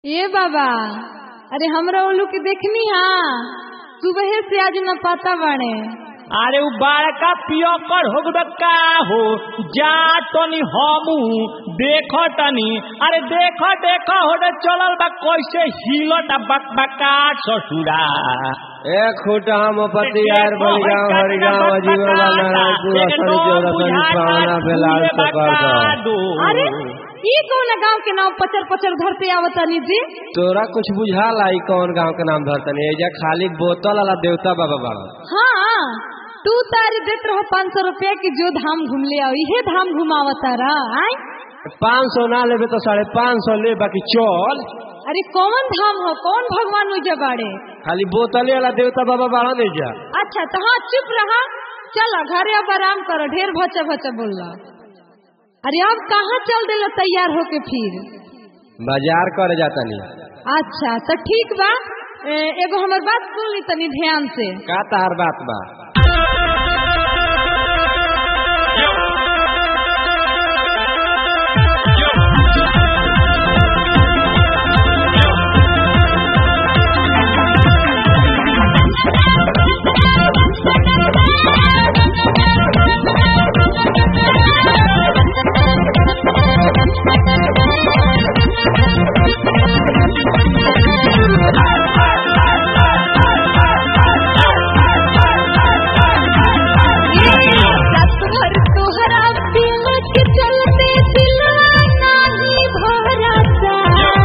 ए बाबा अरे हमरा उल्लू के देखनी हा सुबह से आज न पता बाड़े अरे उ बड़का पियकर हो गए का हो जा तनी हमू देख तनी अरे देख देख हो रे चलल बा कैसे हिलत बक बका ससुरा ए खूटा हम पति यार बलिगांव हरिगांव अजीवन नारायणपुर असरी जोरसनी पावना बेलाल से कर दो अरे ई कौन गांव के नाम पचर पचर घर पे आवतानी जी तोरा कुछ बुझाला ई कौन गांव के नाम धरतनी एजा खाली बोतल वाला देवता बाबा बाड़ा हाँ तू तारी देत रहो पाँच सौ रुपया की जो धाम घूम ले आओ इहे धाम घुमावता रहा आय पाँच सौ ना लेबे तो साढ़े पाँच सौ ले बाकी चल अरे कौन धाम हो कौन भगवान उजा बाड़े खाली बोतले वाला देवता बाबा बाड़ा नहीं जा अच्छा तो हाँ चुप रहा चलो घरे अब आराम करो ढेर भचा भचा बोल अरे अब कहाँ चल दिलो तैयार होके फिर बाजार करे जाता नहीं अच्छा तो ठीक बा ए, एगो हमर बात सुन ली तनी ध्यान से का तार बात बा रात भर तोहरा दिल के चलते दिलवा नाही भरता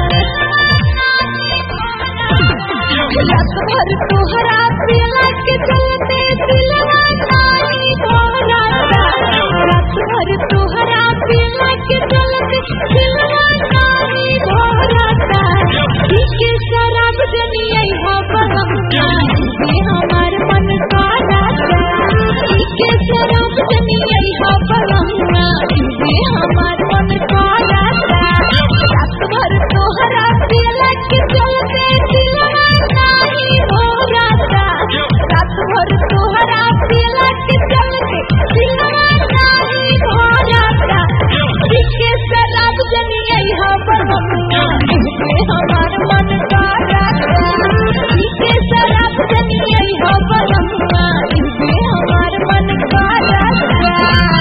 रात भर तोहरा दिल के चलते दिलवा नाही भरता रात भर तोहरा दिल के चलते दिलवा नाही भरता इसके शराब जनिए हो बरम ये हमार मन का राजा इसके शराब जनिए हो बरम ये हमार मन का राजा रात भर तोहरा दिल के चलते दिलवा नाही भरता रात भर तोहरा दिल के चलते दिलवा नाही भरता इसके शराब जनिए हो बरम ये हमार मन का राजा इसके शराब जनिए हो बरम ये हमार मन का राजा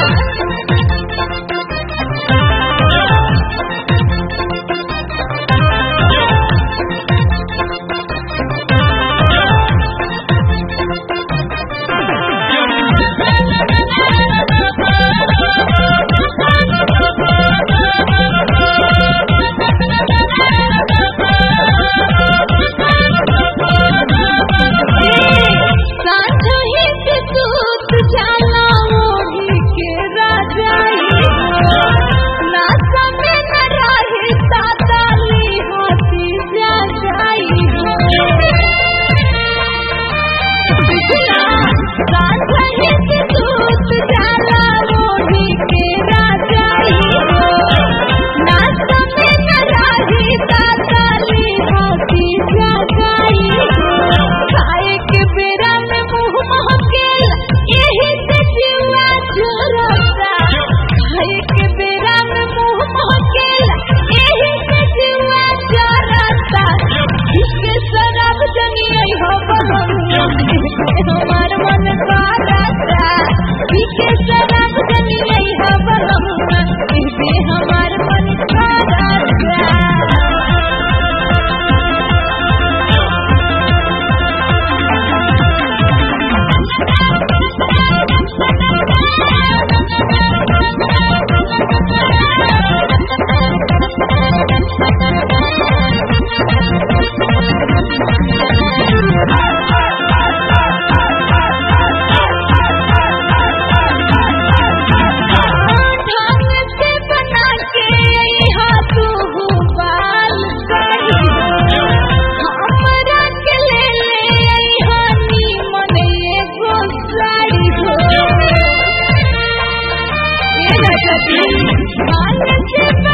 साझही के सूत जाला ओढ़ी के राजाई ना समय न रहे ताताली हाथी जा जाई साझही के सूत जाला ओढ़ी के राजाई ना समय न रहे ताताली हाथी जा जाई खाए के बेरा में मुंह महकेल यही से जीवा चुरता खाए के बेरा में मुंह महकेल यही से जीवा चुरता इसके शराब जनिए हो बलम हमार मन का राजा इसके शराब जनिए हो बलम इसे हमार मन का राजा ढंग से बना के यहाँ तू बाल करी हमरा के ले ले यहाँ नीमन एगो साड़ी हो ये राजा जी ढंग से